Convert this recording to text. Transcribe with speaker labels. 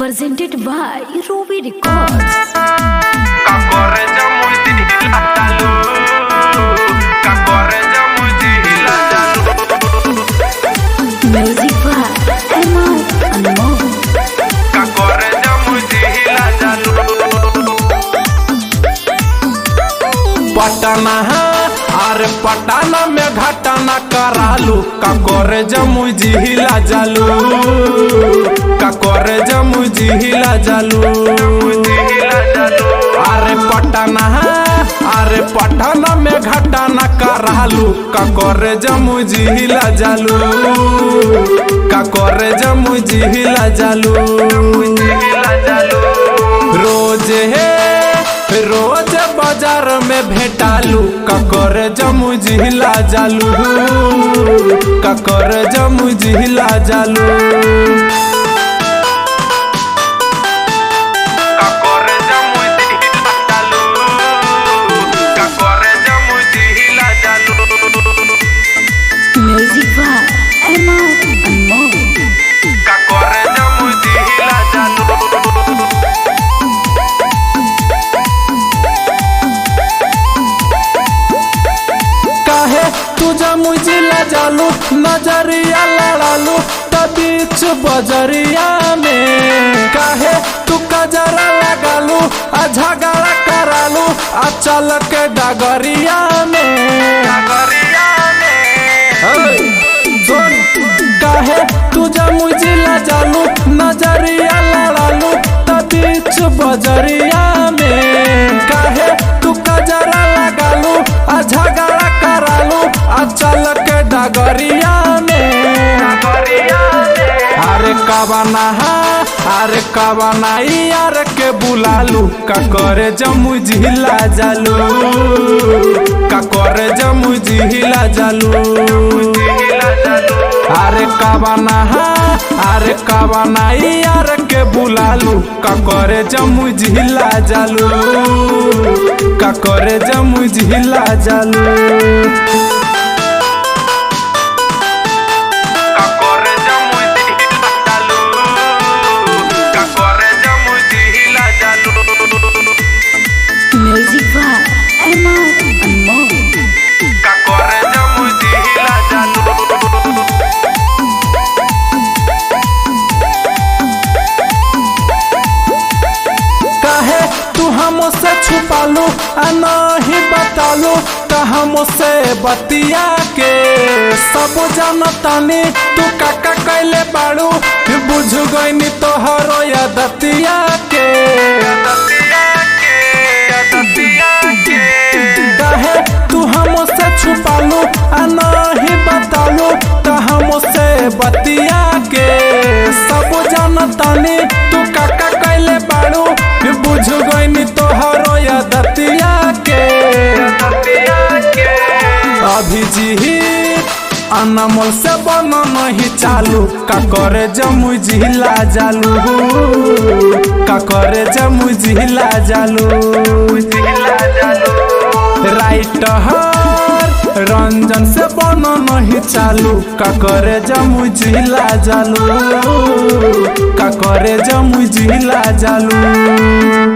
Speaker 1: presented by Ruby Records.
Speaker 2: Kakoreja mujila dalu Kakoreja mujila dalu
Speaker 1: Music by Emma Anmol.
Speaker 2: Kakoreja mujila dalu Patna है अरे पटना में घटना करालू काकोरे जमू जिहिला जालू काकोरे जमू जिहिला जालू अरे पटना है अरे पटना में घटना करालू काकोरे जमू जिहिला जालू काकोरे जमू जिहिला जालू रोज हे रोज बाजार में भेटालू ककर जमू जिहिला जालू ककर जमू जिहिला जालू ककर जमू जिहिला जालू ककर जमू जिहिला जालू
Speaker 1: Music by Emma Anmol.
Speaker 2: ककर जमू जिहिला जालू काहे तुझा मुझिला जालू नजरिया लड़ालू बीच बजरिया में काहे तू कजरा लगालू आ झगड़ा करालू आ चल के डगरिया में डगरिया में सुन काहे तुझा मुझिला जालू नजरिया लड़ालू बीच बजरिया में काहे तू कजरा लगालू आ झगड़ा करालू आ चल के डगरिया में अरे कबना है अरे कबना यार के बुलालू का करे जमू जिला जालू का करे जमू जिला जालू अरे कबना है अरे कबना यार के बुलालू का करे जमू जिला जालू का करे जमू जिला जालू Kakore jamu jihila jalu Kakore jamu jihila jalu
Speaker 1: Music by Emma Anmol.
Speaker 2: Kakore jamu jihila jalu काहे तू हमसे छुपालू आ नहीं बतालू का हमसे बतिया के सब जानतानी तू काका कैले बाड़ू बुझ गईनी तोहरो या दतिया के काहे तू हमसे छुपालू आ नहीं बतालू का हमसे बतिया के सब जानतानी तू काका कैले बाड़ू बुझ गईनी तोहरो या दतिया के अभी जी अनमोल से बन नहीं चालू का करे जमू जिला जालू का करे जमू जिला जालू राइट हर रंजन से बन नहीं चालू का करे जमू जिला जालू का करे जमू जिला जालू